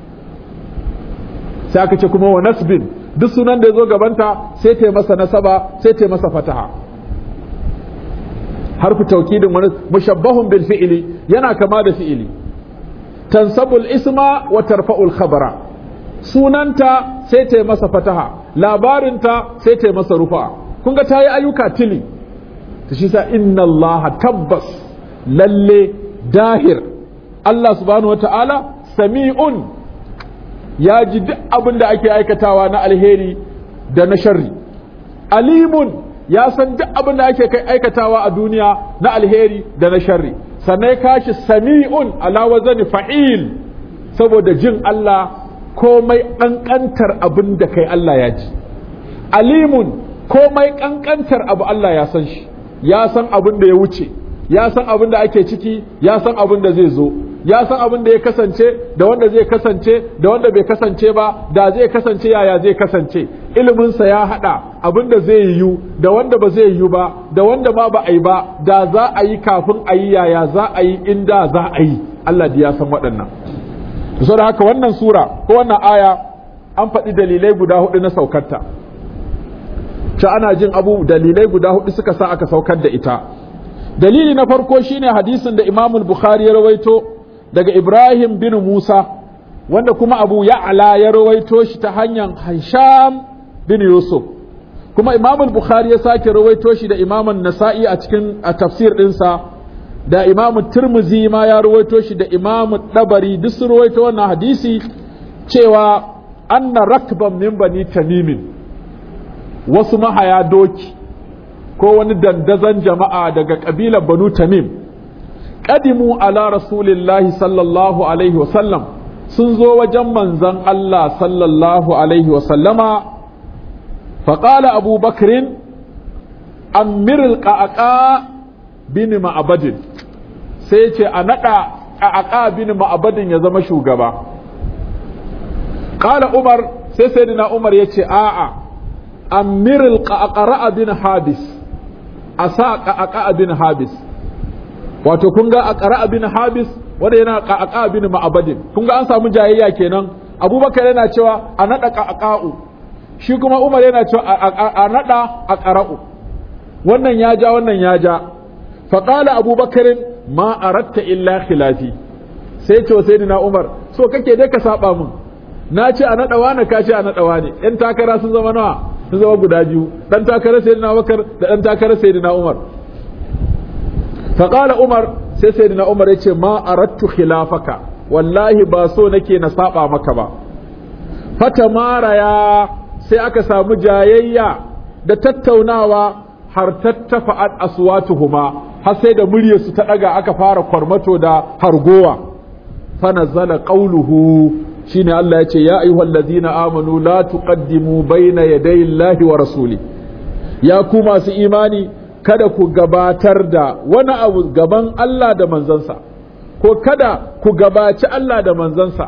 S1: sai aka ce kuma wa nasbin duk sunan da ya zo gabanta sai ta masa nasaba sai ta masa fataha harfu taukidin wani mushabbahun bil fi'ili yana kama da fi'ili tansabul isma wa tarfa'ul khabara sunanta sai ta masa fataha labarinta sai ta masa rufa kun ga ta yi ayyuka tili ta shi sa inna Allah tabbas lalle dahir Allah subhanahu wata'ala sami'un ya ji duk abin da ake aikatawa na alheri da na sharri alimun ya san duk abin da ake aikatawa a duniya na alheri da na sharri sannan kashi sami'un ala wazani fa'il saboda jin Allah komai ƙanƙantar abin da kai Allah ya ji alimun komai ƙanƙantar abu Allah ya san shi ya san abin da ya wuce ya san abin da ake ciki ya san abin da zai zo ya san abin da ya kasance da wanda zai kasance da wanda bai kasance ba da zai kasance yaya zai kasance iliminsa ya haɗa abin da zai yiwu da wanda ba zai yiwu ba da wanda ma ba a yi ba da za a yi kafin a yi yaya za a yi inda za a yi Allah da ya san waɗannan saboda haka wannan sura ko wannan aya an faɗi dalilai guda hudu na saukarta ce ana jin abu dalilai guda hudu suka sa aka saukar da ita dalili na farko shine hadisin da Imam Bukhari ya rawaito daga Ibrahim bin Musa wanda kuma Abu Ya'la ya rawaito shi ta hanyar Hisham bin Yusuf kuma Imam Bukhari ya sake rawaito shi da Imam Nasa'i a cikin a tafsir ɗinsa da imamu turmuzi ma ya ruwaito shi da imamu dabari duk sun ruwaito wannan hadisi cewa anna rakban min bani tamimin wasu mahaya doki ko wani dandazon jama'a daga ƙabilar banu tamim ƙadimu ala rasulillahi sallallahu alaihi wasallam sun zo wajen manzan Allah sallallahu alaihi wasallama faƙala abu bakrin amiril ƙaƙa bin ma'abadin sai ce a naɗa ƙaƙa bin ma'abadin ya zama shugaba ƙala umar sai sai umar ya ce a'a amiril ƙaƙa bin habis a sa ƙaƙa bin habis wato kun ga a ƙara bin habis wanda yana ƙaƙa bin ma'abadin kun ga an samu jayayya kenan abubakar yana cewa a naɗa ƙaƙa'u shi kuma umar yana cewa a naɗa a ƙara'u wannan ya ja wannan ya ja faƙala abubakarin ma aratta illa khilafi sai ce wa sayyidina umar so kake dai ka saba min na ce a naɗa wani ka ce a naɗa wani yan takara sun zama nawa sun zama guda biyu dan takarar sayyidina abubakar da dan takarar sayyidina umar faƙala umar sai sayyidina umar ya ce ma arattu khilafaka wallahi ba so nake na saba maka ba fata maraya sai aka samu jayayya da tattaunawa har tattafa'at aswatuhuma har sai da muryarsu ta daga aka fara kwarmato da hargowa fa nazala qawluhu shine Allah ya ce ya ayyuhallazina amanu la tuqaddimu bayna yaday Allahi wa rasuli ya ku masu imani kada ku gabatar da wani abu gaban Allah da manzansa ko kada ku gabaci Allah da manzansa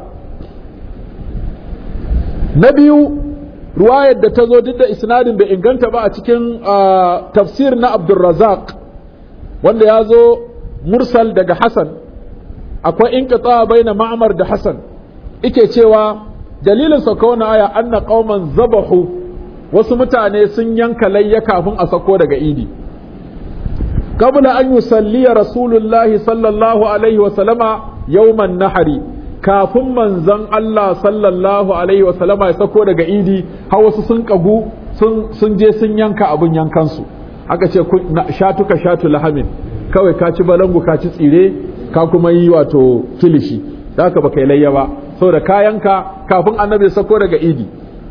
S1: na biyu ruwayar da ta zo duk da isnadin da inganta ba a cikin tafsir na Abdulrazak wanda ya zo mursal daga Hassan akwai in baina ma'amar da Hassan ike cewa dalilin sauka wani aya anna qauman zabahu wasu mutane sun yanka layya kafin a sako daga idi قبل أن يصلي رسول الله صلى الله عليه وسلم يوم النحر kafin manzon Allah sallallahu alaihi wasallama ya sako daga idi har wasu sun kagu sun je sun yanka abun yankansu aka ce shatuka shatu lahamin kawai ka ci balangu ka ci tsire ka kuma yi wato kilishi da haka baka yi layya ba saboda kayanka kafin annabi ya sako daga idi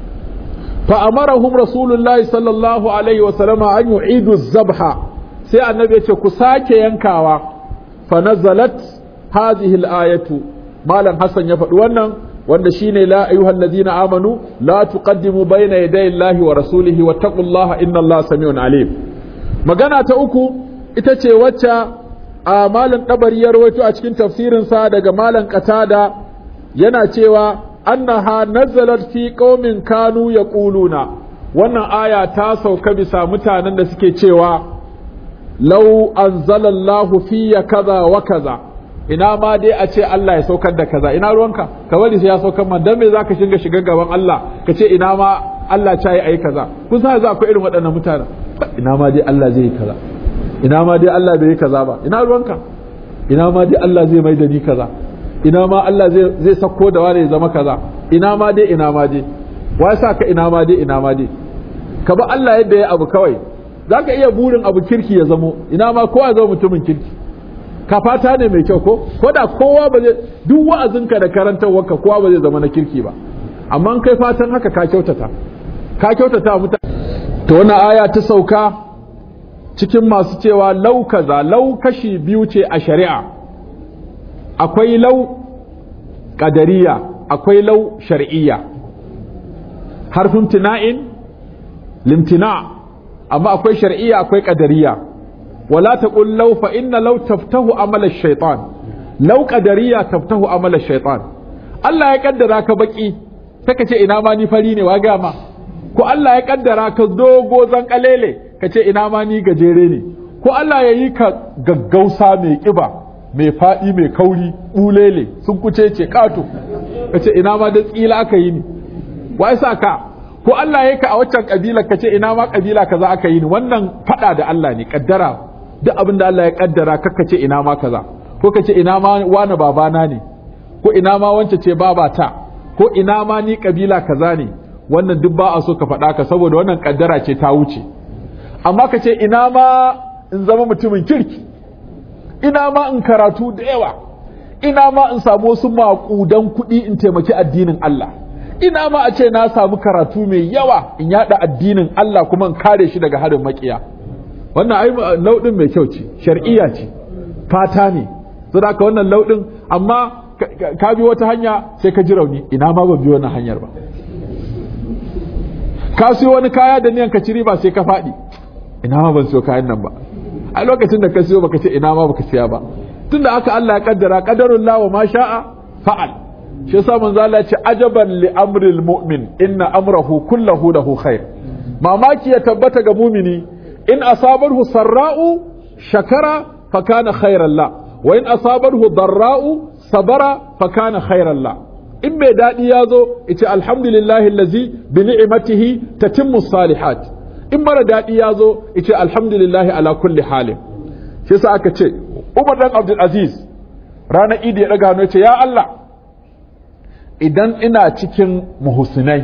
S1: fa amarahum rasulullahi sallallahu alaihi wasallama an yu'idu zabha sai annabi ya ce ku sake yankawa fa nazalat hadhihi al-ayatu malam hasan ya faɗi wannan wanda shine la ayyuhal ladina amanu la tuqaddimu bayna yaday Allahi wa rasulihi wattaqullaha innallaha samiun alim magana ta uku ita ce wacce a malam dabari ya rawaito a cikin tafsirin sa daga malam qatada yana cewa annaha nazalat fi qaumin kanu yaquluna wannan aya ta sauka bisa mutanen da suke cewa lau anzalallahu fiya kaza wa kaza ina ma dai a ce Allah ya saukar da kaza ina ruwanka ka bari sai ya saukar man dan me zaka shiga shiga gaban Allah ka ce ina ma Allah ta yi ayi kaza kun san za akwai irin waɗannan mutanen ina ma dai Allah zai yi kaza ina ma dai Allah bai yi kaza ba ina ruwanka ina ma dai Allah zai mai da ni kaza ina ma Allah zai zai sako da wani ya zama kaza ina ma dai ina ma dai wa sa ka ina ma dai ina ma dai ka ba Allah yadda ya abu kawai za ka iya burin abu kirki ya zamo ina ma kowa zama mutumin kirki ka fata ne mai kyau ko ko da kowa ba zai duk wa'azinka da karantarwarka kowa ba zai zama na kirki ba amma kai fatan haka ka kyautata ka kyautata mutane to wannan aya ta sauka cikin masu cewa lau kaza lau kashi biyu ce a shari'a akwai lau ƙadariya akwai lau shar'iyya harfin tina'in limtina' amma akwai shar'iyya akwai qadariyya wala taqul law fa inna law taftahu amala ash-shaytan law qadariyya taftahu amala ash-shaytan Allah ya kaddara ka baki saka ce ina ma ni fari ne wa ga ma ko Allah ya kaddara ka dogo zan kalele ka ce ina ma ni gajere ne ko Allah ya yi ka gaggausa mai kiba mai fadi mai kauri bulele sun kuce ce kato ka ce ina ma da tsila aka yi ni wai sa ka ko Allah ya ka a waccan kabila ka ce ina ma kabila kaza aka yi ni wannan fada da Allah ne kaddara duk abin da Allah ya kaddara kaka ce ina ma kaza ko ka ce ina ma wani babana ne ko ina ma wance ce babata ko ina ma ni kabila kaza ne wannan duk ba a so ka faɗa ka saboda wannan kaddara ce ta wuce amma ka ce ina ma in zama mutumin kirki ina ma in karatu da yawa ina ma in samu wasu maƙudan kuɗi in taimaki addinin Allah ina ma a ce na samu karatu mai yawa in yada addinin Allah kuma in kare shi daga harin makiya wannan ai lauɗin mai kyau ce shar'iyya ce fata ne saboda haka wannan lauɗin amma ka bi wata hanya sai ka ji rauni ina ma ban bi wannan hanyar ba ka siyo wani kaya da niyan ka ci riba sai ka faɗi ina ma ban siyo kayan nan ba a lokacin da ka siyo baka ce ina ma baka siya ba tunda haka Allah ya kaddara qadarul la wa ma sha'a fa'al shi yasa manzo Allah ya ce ajaban li amril mu'min inna amrahu kullahu lahu khair mamaki ya tabbata ga mumini in asabarhu sarra'u shakara fa kana khairan la wa in asabarhu darra'u sabara fa kana khairan la in mai daɗi ya zo ita alhamdulillahi allazi bi ni'matihi tatimmu salihat in mara daɗi ya zo ita alhamdulillahi ala kulli halin shi yasa aka ce Umar dan Abdul Aziz ranar Idi ya daga hannu ce ya Allah idan ina cikin muhsinai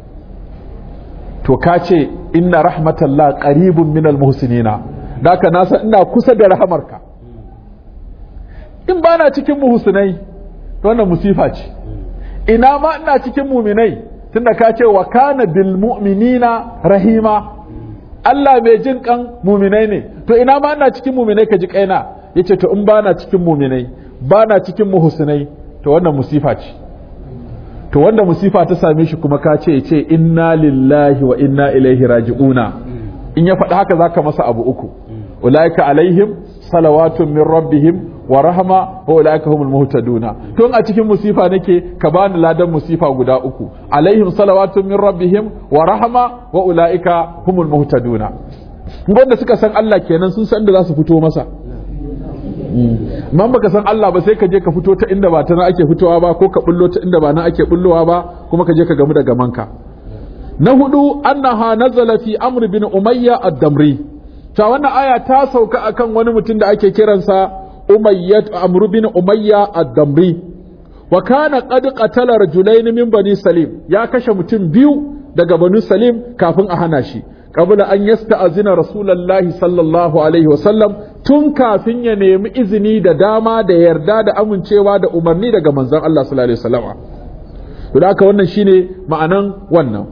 S1: to ka ce inna rahmatallah qaribun minal muhsinina daka na san ina kusa da rahamarka in bana cikin muhsinai to wannan musifa ce ina ma ina cikin muminai tunda ka ce wa kana bil mu'minina rahima Allah mai jin kan muminai ne to ina ma ina cikin muminai ka ji kaina yace to in bana cikin muminai bana cikin muhsinai to wannan musifa ce to wanda musifa ta same shi kuma ka ce yace inna lillahi wa inna ilaihi raji'una in ya faɗi haka zaka masa abu uku ulaika alaihim salawatun min rabbihim wa rahama wa ulaika humul muhtaduna tun a cikin musifa nake ka bani ladan musifa guda uku alaihim salawatun min rabbihim wa rahama wa ulaika humul muhtaduna wanda suka san Allah kenan sun san da za su fito masa man baka san Allah ba sai ka je ka fito ta inda ba ta nan ake fitowa ba ko ka bullo ta inda ba nan ake bullowa ba kuma ka je ka gamu da gamanka na hudu annaha nazala fi amr bin umayya ad-damri ta wannan aya ta sauka akan wani mutum da ake kiransa umayyat amr bin umayya ad-damri wa kana qad qatala rajulain min bani salim ya kashe mutum biyu daga bani salim kafin a hana shi qabla an yasta'zina rasulullahi sallallahu alaihi wa sallam tun kafin ya nemi izini da dama da yarda da amincewa da umarni daga manzon Allah sallallahu alaihi wasallam to da haka wannan shine ma'anan wannan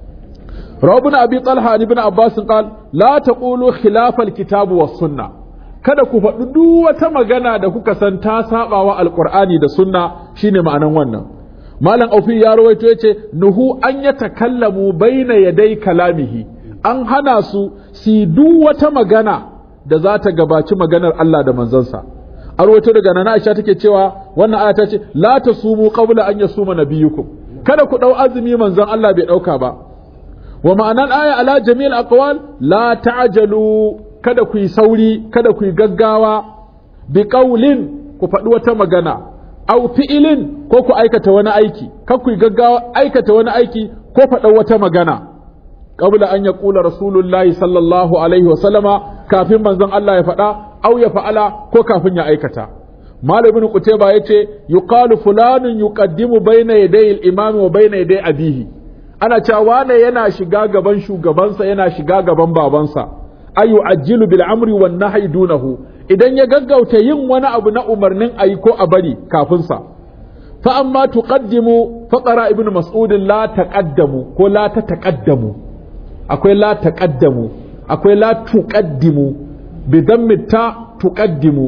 S1: Rabbuna Abi Talha ibn Abbas qal la taqulu khilafa al-kitab was sunnah kada ku faɗi duk wata magana da kuka san ta saba wa alqur'ani da sunna shine ma'anan wannan malam aufi ya rawaito yace nuhu an yatakallamu baina yaday kalamihi an hana su si duk wata magana da za ta gabaci maganar Allah da manzansa a rawaito daga nana Aisha take cewa wannan aya ta ce la tasumu qabla an yasuma nabiyukum kada ku dau azumi manzon Allah bai dauka ba wa ma'anan aya ala jami'il aqwal la ta'jalu kada ku yi sauri kada ku yi gaggawa bi qaulin ku faɗi wata magana aw fi'ilin ko ku aikata wani aiki kar ku yi gaggawa aikata wani aiki ko faɗa wata magana qabla an yaqula rasulullahi sallallahu alaihi wa sallama kafin manzon Allah ya faɗa aw ya fa'ala ko kafin ya aikata Malam ibn Qutayba yace yuqalu fulanun yuqaddimu bayna yaday al-imam wa bayna yaday abihi ana cewa wane yana shiga gaban shugabansa yana shiga gaban babansa ayu ajilu bil amri wan nahyi dunahu idan ya gaggauta yin wani abu na umarnin ayi ko a bari kafin sa fa amma tuqaddimu faqara ibnu mas'ud la taqaddamu ko la tataqaddamu akwai la taqaddamu akwai la tuqaddimu bi dammi ta tuqaddimu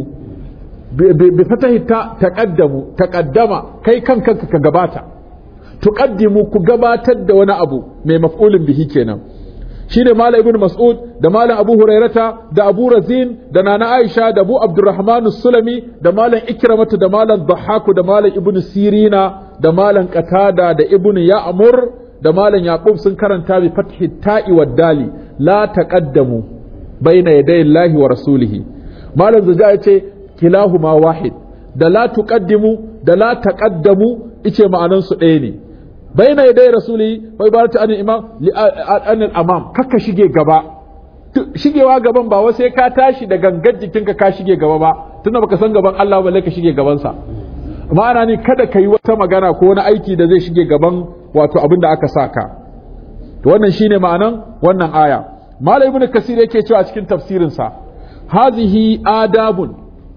S1: bi fatahi ta taqaddamu taqaddama kai kanka ka gabata tuqaddimu ku gabatar da wani abu mai maf'ulin bihi kenan shine malam ibnu mas'ud da malam abu hurairata da abu razin da nana aisha da abu abdurrahman sulami da malam ikramatu da malam dhahaku da malam ibnu sirina da malam qatada da ibnu ya'mur da malam yaqub sun karanta bi fathi ta'i wad dali la taqaddamu baina yaday allahi wa rasulihi malam zuja yace kilahuma wahid da la tuqaddimu da la taqaddamu ice ma'anan su ɗaya ne baina yadai rasuli bai ba ta anil imam li anil amam kakka shige gaba shigewa gaban ba sai ka tashi da gangar jikinka ka shige gaba ba tunda baka san gaban Allah balle ka shige gaban sa ma'ana ni kada ka yi wata magana ko wani aiki da zai shige gaban wato abin da aka saka to wannan shine ma'anan wannan aya malam ibnu kasir yake cewa a cikin tafsirin sa hazihi adabun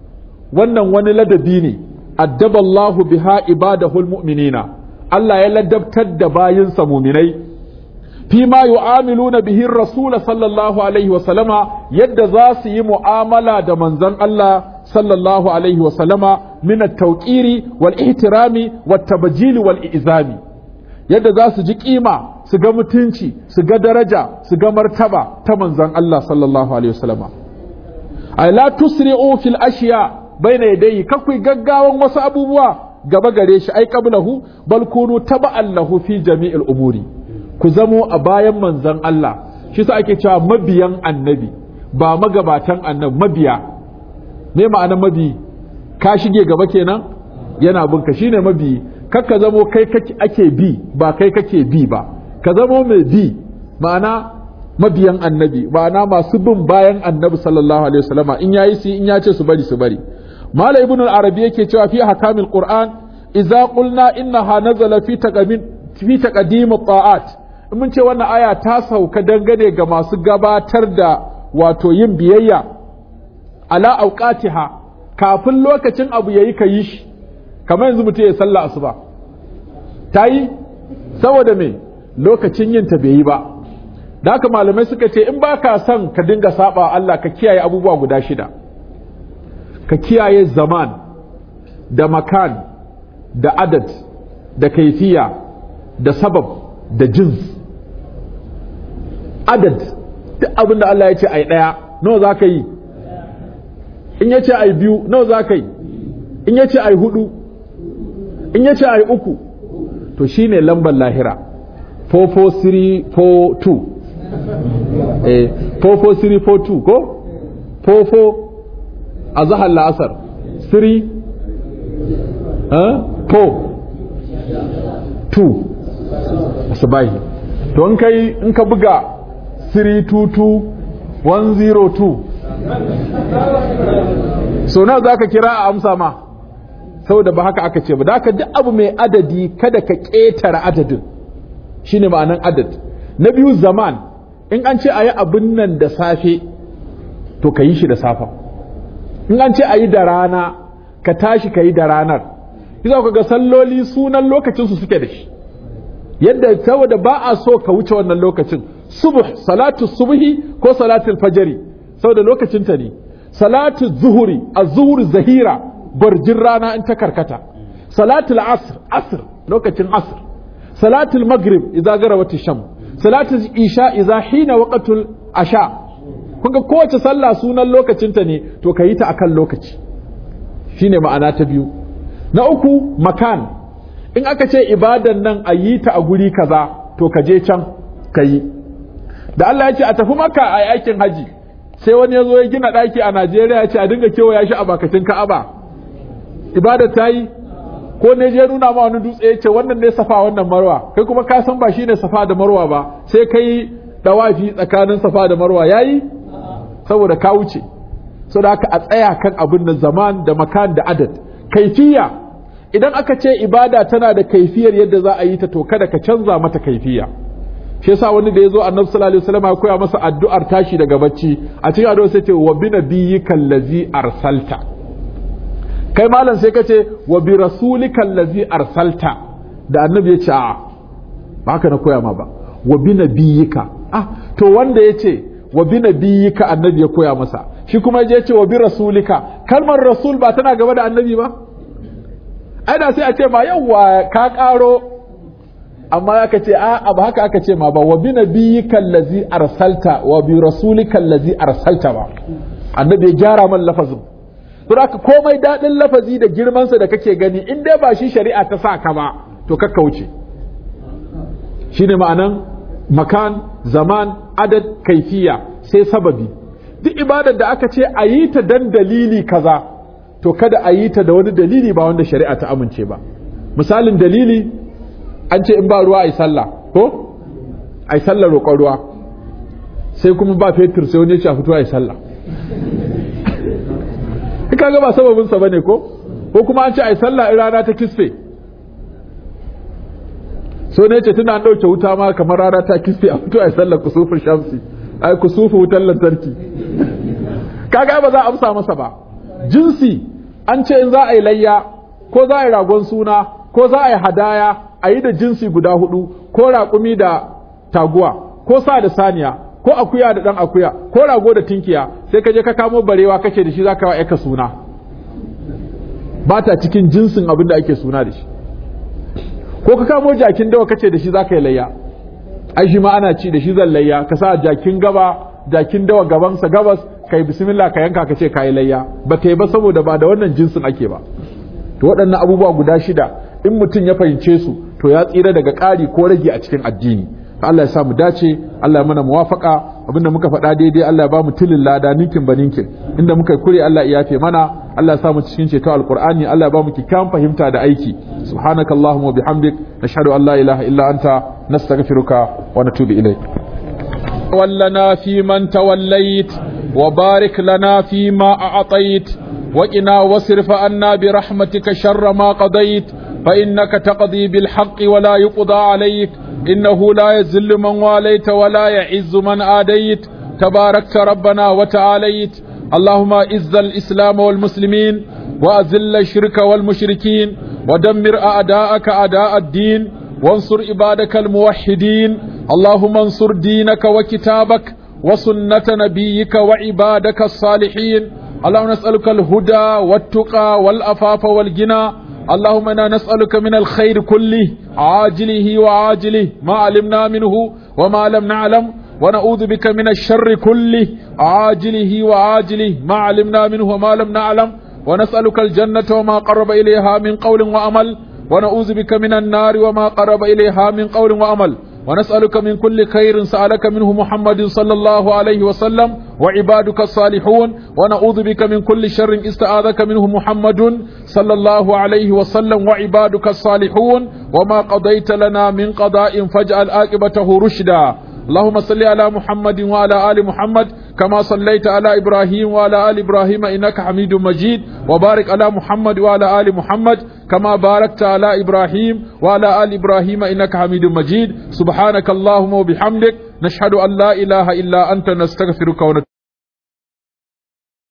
S1: wannan wani ladabi ne addaballahu biha ibadahul mu'minina Allah ya ladabtar da bayinsa muminai fi ma yu'amiluna bihi rasul sallallahu alaihi wa sallama yadda za su yi mu'amala da manzon Allah sallallahu alaihi wa sallama min at-tawqiri wal ihtirami wat tabjil wal izami yadda za su ji kima su ga mutunci su ga daraja su ga martaba ta manzon Allah sallallahu alaihi wa sallama ay la tusri'u fil ashiya baina yadayhi kakwai gaggawan wasu abubuwa gaba gare shi ai qablahu bal kunu taba'an lahu fi jami'il umuri ku zamo a bayan manzon Allah shi sa ake cewa mabiyan annabi ba magabatan annabi mabiya me ma'anar mabi ka shige gaba kenan yana bin ka shine mabi kakka zamo kai kake ake bi ba kai kake bi ba ka zamo mai bi ma'ana mabiyan annabi ma'ana masu bin bayan annabi sallallahu alaihi wasallama in yayi su in ya ce su bari su bari mala ibn al-arabi yake cewa fi hakamil qur'an idza qulna innaha nazala fi taqamin fi taqdim at-ta'at in mun ce wannan aya ta sauka dangane ga masu gabatar da wato yin biyayya ala auqatiha kafin lokacin abu yayi ka yi shi kamar yanzu mutum ya sallah asuba ta yi saboda me lokacin yin ta bai yi ba da haka malamai suka ce in ba ka son ka dinga saba Allah ka kiyaye abubuwa guda shida ka kiyaye zaman da makan da adad da kaifiya da sabab da jins adad duk abin da Allah ya ce ai ɗaya nawa za ka yi in ya ce ai biyu nawa za ka yi in ya ce ai hudu in ya ce ai uku to shine lambar lahira 44342 eh 44342 ko 44 a zahar la'asar 3 4 2 asibahi to in kai in ka buga 322 102 so nawa za ka kira a amsa ma saboda ba haka aka ce ba da haka duk abu mai adadi kada ka ƙetare adadin shine ma'anan adad na biyu zaman in an ce a yi abin nan da safe to ka yi shi da safa in an ce a yi da rana ka tashi ka yi da ranar kisa ka ga salloli sunan lokacinsu suke da shi yadda saboda ba a so ka wuce wannan lokacin subuh salatu subhi ko salatul fajri saboda lokacinta ne salatu zuhuri az-zuhur zahira barjin rana in ta karkata salatul asr asr lokacin asr salatul maghrib idza garawat sham salatul isha idza hina waqtul asha kun ga kowace sallah sunan lokacinta ne to ka yi ta akan lokaci shine ma'ana ta biyu na uku makan in aka ce ibadan nan a yi ta a guri kaza to ka je can ka yi da Allah ya ce a tafi maka a aikin haji sai wani ya zo ya gina ɗaki a Najeriya ya ce a dinga kewaya shi a bakacin Ka'aba ibada ta yi ko ne je nuna ma wani dutse ya ce wannan ne safa wannan marwa kai kuma ka san ba shi ne safa da marwa ba sai kai dawafi tsakanin safa da marwa yayi saboda ka wuce saboda haka a tsaya kan abin da zaman da makan da adad kaifiya idan aka ce ibada tana da kaifiyar yadda za a yi ta to kada ka canza mata kaifiya shi yasa wani da ya zo annabi sallallahu alaihi wasallam ya koya masa addu'ar tashi daga bacci a cikin addu'a sai ce wa bi nabiyyika allazi arsalta kai malam sai ka ce wa bi rasulika allazi arsalta da annabi ya ce a ba haka na koya ma ba wa bi nabiyyika ah to wanda ya ce wa bi nabiyyika annabi ya koya masa shi kuma ya ce wa bi rasulika kalmar rasul ba tana gaba da annabi ba ai da sai a ce ma yawwa ka karo amma aka ce a ba haka aka ce ma ba wa bi nabiyyika allazi arsalta wa bi rasulika allazi arsalta ba annabi ya gyara man lafazin to haka komai dadin lafazi da girman sa da kake gani in dai ba shi shari'a ta sa ka ba to kakka wuce shine ma'anan makan zaman adad kaifiya sai sababi duk ibadar da aka ce a yi ta dan dalili kaza to kada a yi ta da wani dalili ba wanda shari'a ta amince ba misalin dalili an ce in ba ruwa a yi sallah ko a yi sallah roƙon ruwa sai kuma ba fetur sai wani ya ce a fito a yi sallah ka ga ba sababinsa ba ne ko ko kuma an ce a yi sallah in rana ta kisfe so ne ce tana ɗauke wuta ma kamar rana ta kisfe a fito a yi sallah kusufin shamsi ai kusufu wutar lantarki kaga ba za a amsa masa ba jinsi an ce in za a yi layya ko za a yi ragon suna ko za a yi hadaya a yi da jinsi guda hudu ko raƙumi da taguwa ko sa da saniya ko akuya da ɗan akuya ko rago da tinkiya sai ka je ka kamo barewa kace da shi za ka wa ka suna ba ta cikin jinsin abin da ake suna da shi ko ka kamo jakin dawa kace da shi za ka yi layya ai shi ma ana ci da shi zan layya ka sa jakin gaba jakin dawa gabansa gabas kai bismillah ka yanka ka ce ka yi layya ba ta yi ba saboda ba da wannan jinsin ake ba to waɗannan abubuwa guda shida in mutum ya fahimce su to ya tsira daga ƙari ko rage a cikin addini Allah ya sa mu dace Allah ya mana muwafaka abinda muka faɗa daidai Allah ya ba mu tilin lada ninkin ba ninkin inda muka kure Allah ya yafe mana Allah ya sa mu cikin ceto alqur'ani Allah ya ba mu kikkiawan fahimta da aiki subhanakallahumma wa bihamdik nashhadu an la ilaha illa anta nastaghfiruka wa natubu ilayk ولنا في من توليت وبارك لنا فيما أعطيت وقنا واصرف عنا برحمتك شر ما قضيت فإنك تقضي بالحق ولا يقضى عليك إنه لا يذل من واليت ولا يعز من آديت تباركت ربنا وتعاليت اللهم إز الإسلام والمسلمين وأذل الشرك والمشركين ودمر أعداءك أعداء الدين وانصر عبادك الموحدين اللهم انصر دينك وكتابك وسنة نبيك وعبادك الصالحين اللهم نسألك الهدى والتقى والأفاف والجنى اللهم انا نسألك من الخير كله عاجله وعاجله ما علمنا منه وما لم نعلم ونعوذ بك من الشر كله عاجله وعاجله ما علمنا منه وما لم نعلم ونسألك الجنة وما قرب إليها من قول وعمل ونعوذ بك من النار وما قرب إليها من قول وعمل ونسألك من كل خير سألك منه محمد صلى الله عليه وسلم وعبادك الصالحون ونعوذ بك من كل شر استعاذك منه محمد صلى الله عليه وسلم وعبادك الصالحون وما قضيت لنا من قضاء فاجعل عاقبته رشدا اللهم صل على محمد وعلى آل محمد كما صليت على إبراهيم وعلى آل إبراهيم إنك حميد مجيد وبارك على محمد وعلى آل محمد كما باركت على إبراهيم وعلى آل إبراهيم إنك حميد مجيد سبحانك اللهم وبحمدك نشهد أن لا إله إلا أنت نستغفرك ونتوب